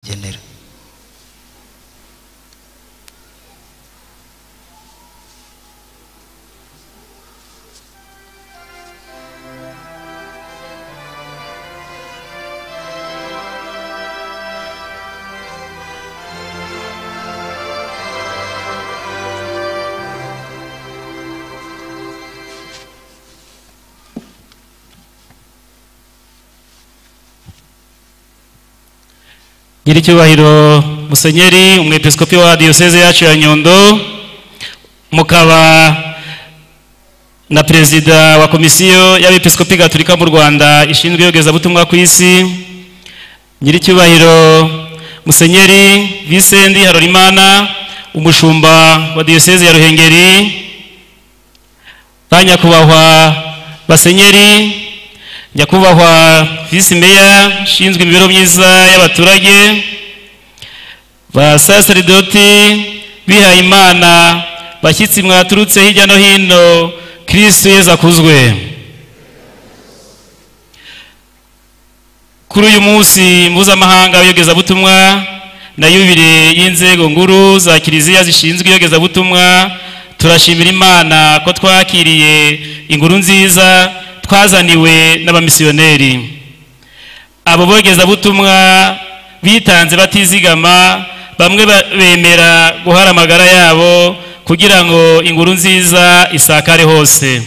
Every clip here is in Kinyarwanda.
genera nyiricyubahiro musenyeri umwepiskopi wa diyoseze yacu ya nyundo mukaba na perezida wa komisiyo y'abepiskopi gatolika mu rwanda ishinzwe iyogezabutumwa ku isi nyiricyubahiro musenyeri visendi harorimana umushumba wa diyoseze ya ruhengeri ba nyakubahwa basenyeri nyakubahwa visi meya ushinzwe imibereho myiza y'abaturage ba saseridoti bihaye imana bashyitsi mwaturutse hirya no hino kirisitu yeza akuzwe kuri uyu munsi mpuzamahanga w'iyogezabutumwa na yubire y'inzego nguru za kiliziya zishinzwe iyogezabutumwa turashimira imana ko twakiriye inkuru nziza twazaniwe n'abamisiyoneri abo bogezabutumwa bitanze batizigama bamwe bemera guhara amagara yabo kugira ngo inkuru nziza isakare hose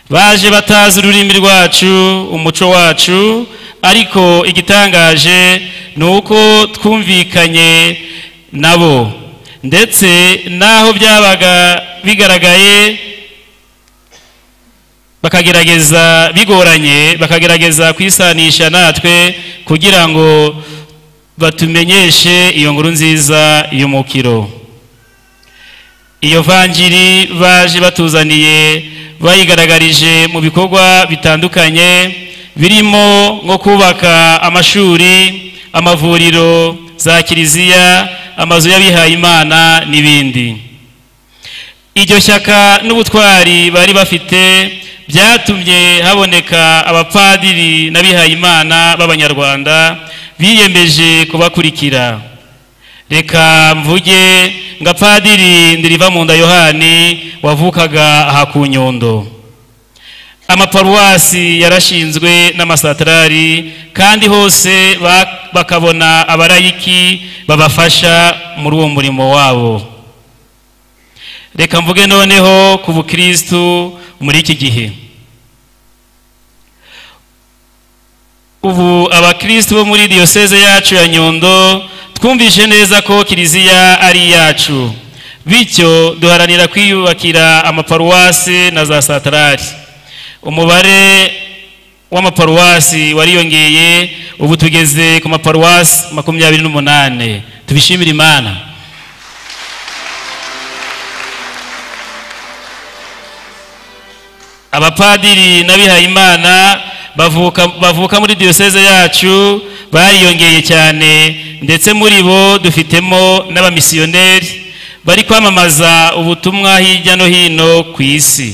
baje batazi ururimi rwacu umuco wacu ariko igitangaje ni uko twumvikanye nabo ndetse n'aho byabaga bigaragaye bakagerageza bigoranye bakagerageza kwisanisha natwe kugira ngo batumenyeshe iyo nkuru nziza y'umukiro iyo vangiri baje batuzaniye bayigaragarije mu bikorwa bitandukanye birimo nko kubaka amashuri amavuriro za kiliziya amazu y'abihayimana n'ibindi iryo shyaka n'ubutwari bari bafite byatumye haboneka abapadiri n'abihayimana b'abanyarwanda biyemeje kubakurikira reka mvuge ngo apadiri ndiriva mu nda yohani wavukaga aha ku nyundo amaparuwasi yarashinzwe n'amasatarari kandi hose bakabona abarayiki babafasha muri uwo murimo wabo reka mvuge noneho ku bukirisitu muri iki gihe ubu abakirisitu bo muri diyoseze yacu ya nyundo twumvishe neza ko kiliziya ari iyacu bityo duharanira kwiyubakira amaparuwasi na za satarari umubare w'amaparuwasi wariyongeye ubu tugeze ku maparuwasi makumyabiri n'umunani tubishimire imana abapadiri n'abihayimana bavuka bavuka muri diyoseze yacu bariyongeye cyane ndetse muri bo dufitemo n'abamisiyoneri bari kwamamaza ubutumwa hirya no hino ku isi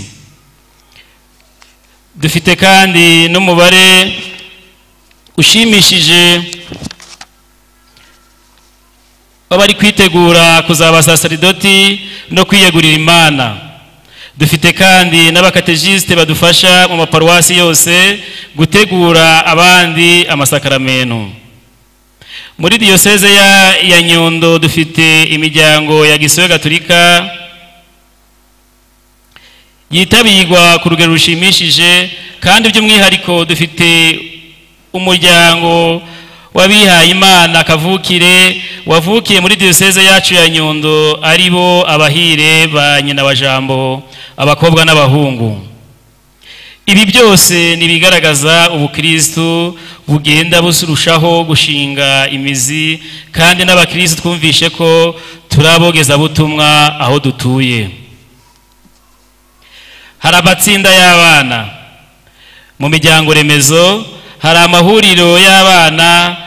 dufite kandi n'umubare ushimishije w'abari kwitegura kuzaba saseridoti no kwiyegurira imana dufite kandi n'abakatejisite badufasha mu maparuwasi yose gutegura abandi amasakaramento muri diyoseze ya nyundo dufite imiryango ya gisoya gaturika yitabirwa ku rugero rushimishije kandi by'umwihariko dufite umuryango w'abihaye imana kavukire wavukiye muri diyoseze yacu ya nyundo ari bo abahire ba nyina wa jambo abakobwa n'abahungu ibi byose ni ibigaragaza ubukirisitu bugenda burushaho gushinga imizi kandi n'abakirisitu twumvishe ko turi abogezabutumwa aho dutuye hari amatsinda y'abana mu miryango remezo hari amahuriro y'abana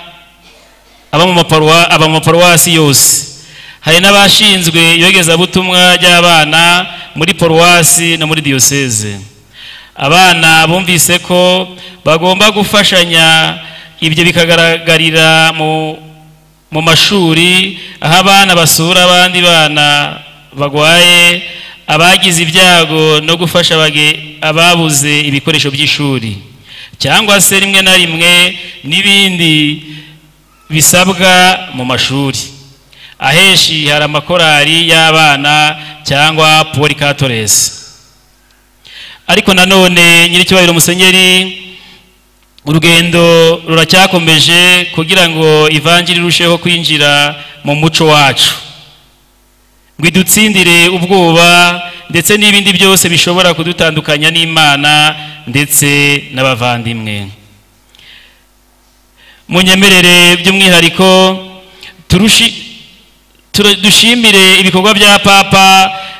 aba mu maparuwasi yose hari n'abashinzwe iyogezabutumwa ry'abana muri paruwasi no muri diyoseze abana bumvise ko bagomba gufashanya ibyo bikagaragarira mu mu mashuri aho abana basura abandi bana bagwaye abagize ibyago no gufasha abage- ababuze ibikoresho by'ishuri cyangwa se rimwe na rimwe n'ibindi bisabwa mu mashuri ahenshi hari amakorari y'abana cyangwa porikatores ariko nanone nyir'ikibariro musenyeri urugendo ruracyakomeje kugira ngo ivanjiri irusheho kwinjira mu muco wacu ngo idutsindire ubwoba ndetse n'ibindi byose bishobora kudutandukanya n'imana ndetse n'abavandimwe munyemerere by'umwihariko turushi tura- dushimire ibikorwa bya papa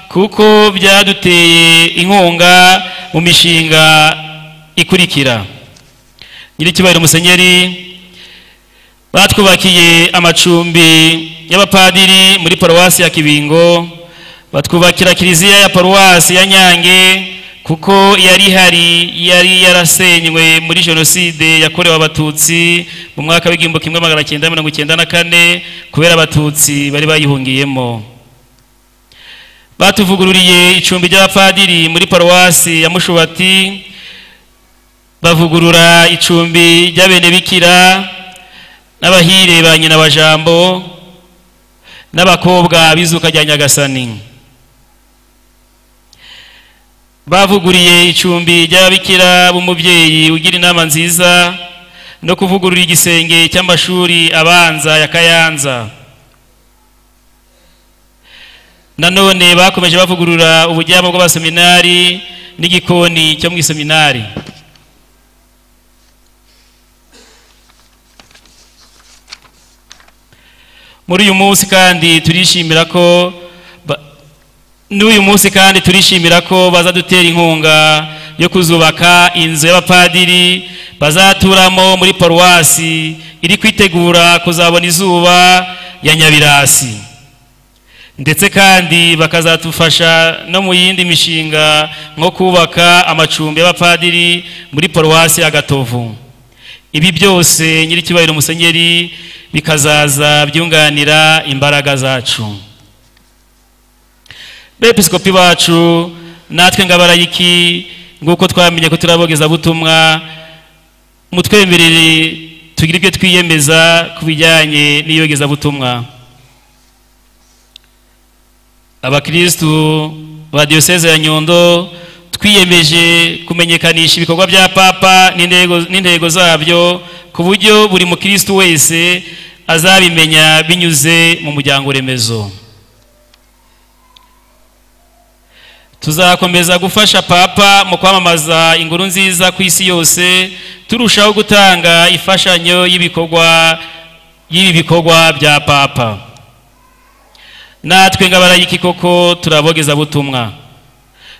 kuko byaduteye inkunga mu mishinga ikurikira nyir'ikibariro musenyeri batwubakiye amacumbi y'abapadiri muri paruwasi ya kibingo batwubakira kiliziya ya paruwasi ya nyange kuko yari ihari yari yarasenywe muri jenoside yakorewe abatutsi mu mwaka w'igihumbi kimwe magana cyenda mirongo icyenda na kane kubera abatutsi bari bayihungiyemo batuvugururiye icumbi ry'abapadiri muri paruwasi ya mushubati bavugurura icumbi ry'abenebikira n'abahire ba nyina wa jambo n'abakobwa b'izuka rya nyagasani bavuguriye icumbi ry'ababikira b'umubyeyi ugira inama nziza no kuvugurura igisenge cy'amashuri abanza ya kayanza nanone bakomeje bavugurura ubujyamo bw'abaseminari n'igikoni cyo mu iseminari muri uyu munsi kandi turishimira ko ba- n'uyu munsi kandi turishimira ko bazadutera inkunga yo kuzubaka inzu y'abapadiri bazaturamo muri paruwasi iri kwitegura kuzabona izuba ya nyabirasi ndetse kandi bakazadufasha no mu yindi mishinga nko kubaka amacumbi y'abapadiri muri paruwasi ya gatovu ibi byose nyir'ikibariro musenyeri bikazaza byunganira imbaraga zacu bepiskopi bacu natwe ngabarayiki nguko twamenye ko turabogeza butumwa mutwemerere tugire ibyo twiyemeza ku bijyanye n'iyogezabutumwa abakristu ba diyoseze ya nyundo twiyemeje kumenyekanisha ibikorwa bya papa n'intego- n'intego zabyo ku buryo buri mukristu wese azabimenya binyuze mu muryango remezo tuzakomeza gufasha papa mu kwamamaza inkuru nziza ku isi yose turushaho gutanga imfashanyo y'ibikorwa y'ibi bikorwa bya papa natwe ngabarayiki koko turabogeza butumwa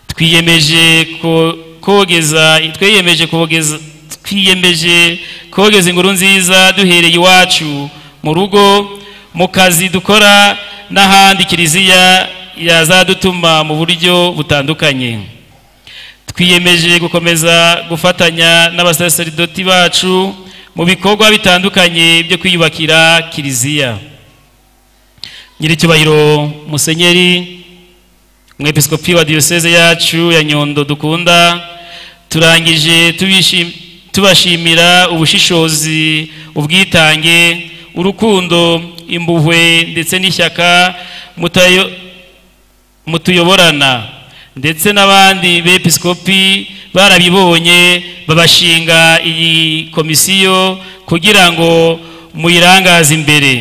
twiyemeje ko- kogeza twiyemeje kogeza twiyemeje kogeza inkuru nziza duhereye iwacu mu rugo mu kazi dukora n'ahandi kiliziya yazadutuma mu buryo butandukanye twiyemeje gukomeza gufatanya n'abasaseridoti bacu mu bikorwa bitandukanye byo kwiyubakira kiliziya nyir'icyubahiro musenyeri umwepiskopi wa diyoseze yacu ya nyundo dukunda turangije tubishim- tubashimira ubushishozi ubwitange urukundo impuhwe ndetse n'ishyaka mutayo- mutuyoborana ndetse n'abandi bepiskopi barabibonye babashinga iyi komisiyo kugira ngo muyirangaze imbere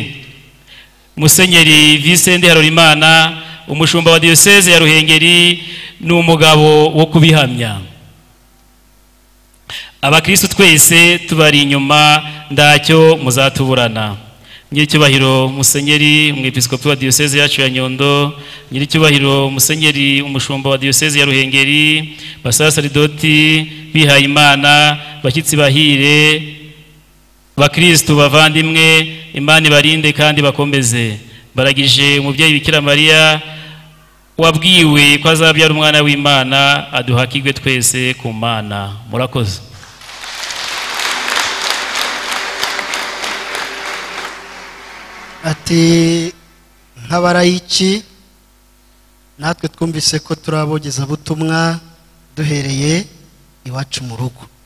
musenyeri visende harorimana umushumba wa diyoseze ya ruhengeri ni umugabo wo kubihamya abakristu twese tubari inyuma ndacyo muzatuburana nyir'icyubahiro musenyeri umwepiskopi wa diyoseze yacu ya nyundo nyir'icyubahiro musenyeri umushumba wa diyoseze ya ruhengeri basasaridoti bihayimana bashyitsi bahire bakristu bavandimwe imana ibarinde kandi bakomeze baragije umubyeyi bikira mariya wabwiwe ko azabyara umwana w'imana aduhakirwe twese ku mana murakoze ati nk'abarayiki natwe twumvise ko turi abogezabutumwa duhereye iwacu mu rugo